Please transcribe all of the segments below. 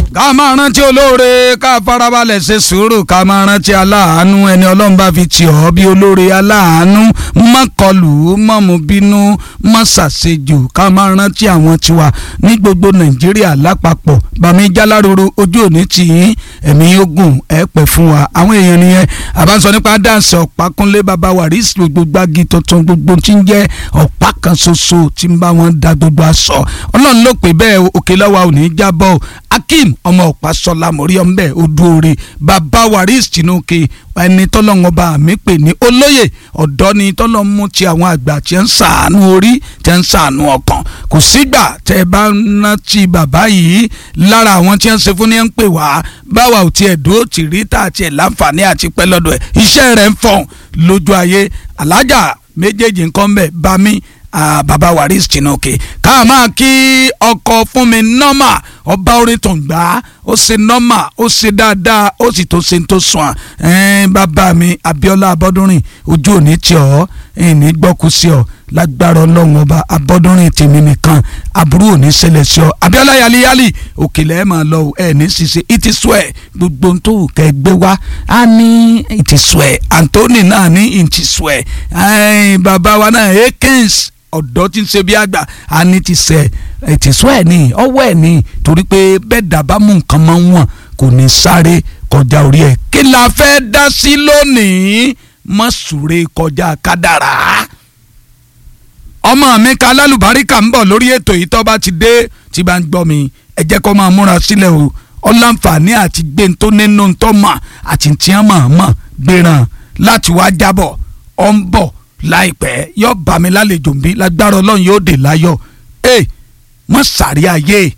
ká máa rántí olóore ká farabalẹ̀ ṣe sùúrù ká máa rántí aláàánú ẹni ọlọ́run bá fi tì ọ́ bí olóore aláàánú má kọlù má mú bínú má ṣàṣejù ká máa rántí àwọn tiwa ní gbogbo nàìjíríà lápapọ̀ bàmí jáláruru ojú òní tì í ẹ̀mí ogun ẹ̀ pẹ̀ fún wa àwọn èèyàn nìyẹn àbáṣọ nípa dáǹsì ọ̀pákúnlé bàbá wàrísì gbogbo gbági tuntun gbogbo tí ń jẹ́ ọ̀pá kan ṣoṣo tí ń bá wọn da gbogbo aṣọ ọlọ́run ló pè bẹ́ẹ̀ òkè lọ́wọ́ ò ní jábọ́ akeem ọmọ ọ̀pá sọlá mọ̀rí ọ̀nbẹ odúore bàbá waris tinuke ẹni tọ́lọ́wọ́n bá mi pè ní olóyè ọ̀dọ́ ni tọ́lọ́ mú ti àwọn àgbà tí ń sàánú orí tí ń sàánú ọkàn kò sígbà tẹ́ ẹ bá ń rántí bàbá yìí lára àwọn tí ń ṣe fún ní ń pè wá báwa ò tiẹ̀ dúró tì rí tá àti ẹ̀ láǹfààní àti pẹ́ lọ́dọ̀ ẹ̀ iṣẹ́ rẹ̀ ń fọ̀n lójú ayé alájà méjèèjì nǹkan ń bẹ̀ bá mi Ah, baba waris tinuke ká máa kí ọkọ fún mi nọ́mà ọba orin tó ń gbà ó ṣe nọ́mà ó ṣe dáadáa ó sì tó ṣe tó sùn ẹ́n bàbá mi abiola abọ́dúnrìn ojú òní tí ọ ẹ̀ẹ́nì gbọ́kú sí ọ lágbára ọlọ́run ọba abọ́dúnrìn tèmi nìkan aburú òní ṣẹlẹ̀ sí ọ abiola yaliyali òkèlè ẹ̀ máa lọ ẹ̀ ní ṣiṣẹ́ ìtìsúẹ̀ gbogbo ohun tó kẹ́ gbé wá á ní ìtìsúẹ̀ anthony náà ní ìtìsúẹ̀ bàbá wa náà ekins ọ̀dọ́ tí ń ṣe bí àgbà á ní ti sẹ̀ ẹ̀tìsọ́ ẹ̀ ní ọwọ́ ẹ̀ ní torí pé bẹ́ẹ̀ dábàá mú nǹkan máa ń wọ̀n kò ní sáré kọjá orí ẹ̀ kí la fẹ́ dá sí lónìí má súré kọjá kádàrá. ọmọ mi ka lálùbáríkà ń bọ̀ lórí ètò yìí tó bá ti dé tí bá ń gbọ́ mi ẹ jẹ́ kó máa múra sílẹ̀ o ọláǹfààní àti gbé tó nínú tó mà àti tí wọ́n máa mọ̀ gbéran láti wá jábọ̀ ọ̀ ń bọ̀ láìpẹ́ yóò bá mi lálejò bí lágbára ọlọ́run yóò dé láyọ̀ ẹ mọ sàrí ayé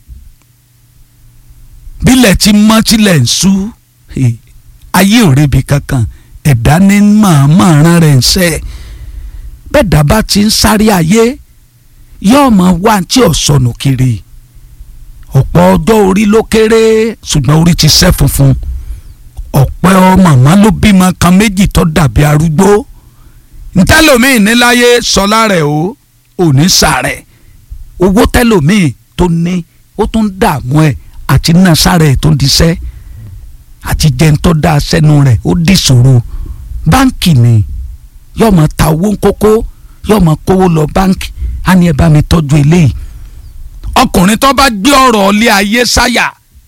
bílẹ̀ tí mọ́ tilẹ̀ ń sú ayé ò rebi kankan ẹ̀dá ní màmá ran rẹ̀ ń sẹ́ bẹ́ẹ̀ dábàá ti ń sáré ayé yóò mọ wá tí ò sọnù kiri ọ̀pọ̀ ọjọ́ orí ló kéré ṣùgbọ́n orí ti sẹ́ funfun ọ̀pẹ́ ọ màmá ló bímọ kan méjì tó dàbí arúgbó ntẹ́lòmíì níláyé sọlá rẹ̀ o òní sàrẹ̀ owó tẹ́lòmíì tó ní ó tún dààmú ẹ̀ àti náà sàrẹ̀ tó diṣẹ́ àti jẹun tó dáa sẹ́nu rẹ̀ ó di ṣòro báǹkì ni yóò máa ta owó kókó yóò máa kówó lọ báǹkì á ní ẹ bá mi tọ́jú eléyìí ọkùnrin tó bá gbé ọ̀rọ̀ ilé ayé sáyà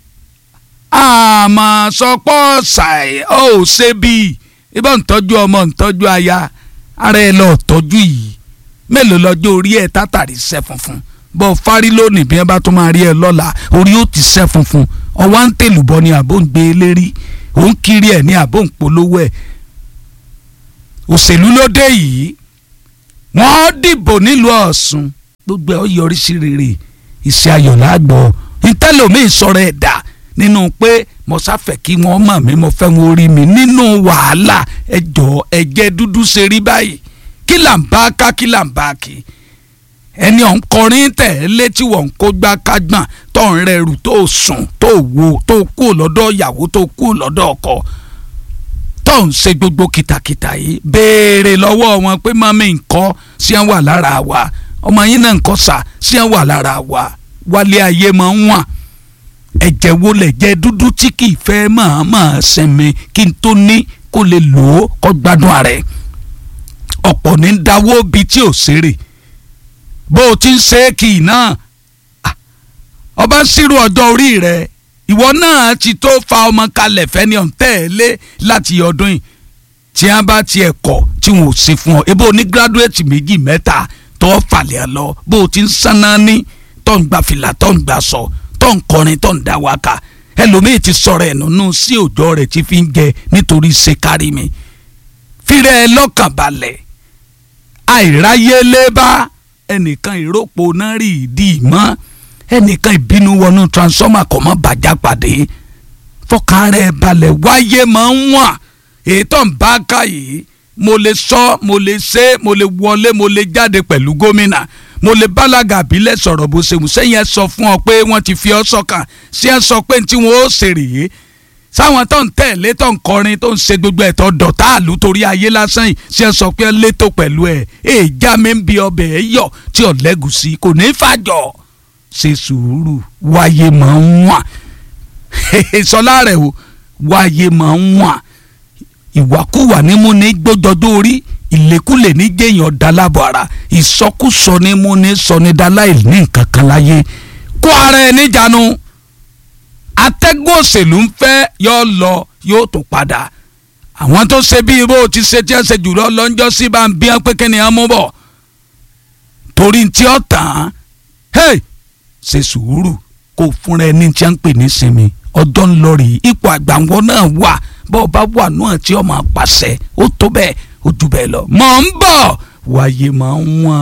àmọ́ sọpọ́ ṣàì ó ṣe bíi ibà ń tọ́jú ọmọ ń tọ́jú aya ara ẹ lọ tọ́jú yìí mélòó lọ́jọ́ orí ẹ tátàrí sẹ́ funfun bọ́ fárí lónìí bí wọ́n bá tún máa rí ẹ lọ́la orí ó ti sẹ́ funfun ọwọ́ ń tèlùbọ́ ni àbó ń gbé e lérí òun kiri ẹ̀ ní àbó ń polówó ẹ̀ òṣèlú ló dé yìí wọ́n dìbò nílùú Ọ̀ṣun gbogbo ẹ̀ ó yọrí sí rere iṣẹ́ ayọ̀ lágbọ̀ ntẹ́lómìn sọ̀rọ̀ ẹ̀ dà nínú pé mo sáfẹ́ kí wọ́n mọ̀ mí mo fẹ́ wọn orí mi nínú wàhálà ẹjọ́ ẹ̀jẹ̀ dúdú ṣe rí báyìí kí là ń bá ká kí là ń bá kí ẹni ọ̀n kọrin tẹ̀ létí wọ́n kó gbá kágbọ̀n tó ń rẹrù tó sùn tó wo tó kú lọ́dọ̀ ìyàwó tó kú lọ́dọ̀ ọkọ tó ń ṣe gbogbo kìtàkìtà yìí béèrè lọ́wọ́ wọn pé mami nǹkan sí ẹ̀ wà lára wa ọmọ yín náà nǹkan sà sí ẹ̀ wà lára wa wálé ayé máa ń wọ̀n ẹ̀jẹ̀ wo lẹ̀ jẹ́ dúdú tí kì í fẹ́ máa máa sinmi kí n tó ní kó lè lò ó kó gbádùn ààrẹ ọ̀pọ̀ ní dáwọ́ bí tí ò ṣeré bó o ti ń ṣe é kì í náà ọba ń ṣírò ọjọ́ orí rẹ ìwọ náà ti tó fa ọmọ kalẹ̀ fẹ́ni ọ̀ntẹ́ẹ̀lé láti ọdún yìí tí wọ́n bá tiẹ̀ kọ̀ tí wọ́n ò sí fún ọ ebo ní gírádùétì méjì mẹ́ta tó falẹ̀ lọ bó o ti ń sáná ní tó ń gba fìlà tó ń gba sọ. So tó ń kọrin tó ń dá wákà ẹlòmíì ti sọ̀rọ̀ ẹ̀ nínú sí òjò rẹ̀ tí fi ń jẹ nítorí ṣe kárí mi fírẹ́ ẹ lọ́kàn balẹ̀ àìráyé lébá ẹnìkan ìrópò náà rí ìdí mọ́ ẹnìkan ìbínú wọnú transformer kò mọ́ bàjá pàdé fọkàn rẹ̀ balẹ̀ wáyé máa ń wà ètò ń bá ká yìí mo lè sọ mo lè ṣe mo lè wọlé mo lè jáde pẹ̀lú gómìnà mo lè bálaga àbílẹ̀ sọ̀rọ̀ bó ṣe wù sẹ́yìn ẹ sọ fún ọ pé wọ́n ti fi ọ sọ́kàn sí ẹ sọ pé tí wọ́n ó ṣe rèé sáwọn tó ń tẹ̀lé tó ń kọrin tó ń ṣe gbogbo ẹ̀tọ́ dọ̀tá àlù torí ayé lásán yìí sí ẹ sọ pé létò pẹ̀lú ẹ̀ èèjà mi ń bi ọbẹ̀ ẹ̀ yọ̀ tí ò lẹ́gùsí kò ní fàjọ ṣe sùúrù wáyé máa ń wà sọlá rẹ̀ o wáyé máa ń wà ìwàkúwà ní mú ní gbójọdó orí ìlékúlè ní jẹ́yàn dálábọ̀ ara ìsọkúsọ ní mú ní sọnidáláì ní nǹkan kan láyé kó ara ẹ níjànú atẹ́gùn òṣèlú ń fẹ́ yóò lọ yóò tún padà àwọn tó ṣe bí irú ti ṣe tí ẹ ṣe jùlọ lọ́njọ́ sí bá ń bí wọn pé kí ni wọn mú bọ̀ torí tí ó tàn án ṣe sùúrù kó fúnra ẹni tí a ń pè ní sinmi ọjọ́ ń lọ rí ipò àgbàwọ́ náà wà bọ́ọ̀ bá wà náà tí ó máa pàṣẹ ó tó bẹ́ẹ̀ ó jù bẹ́ẹ̀ lọ mọ̀ ń bọ̀ wáyé máa ń wọ̀n.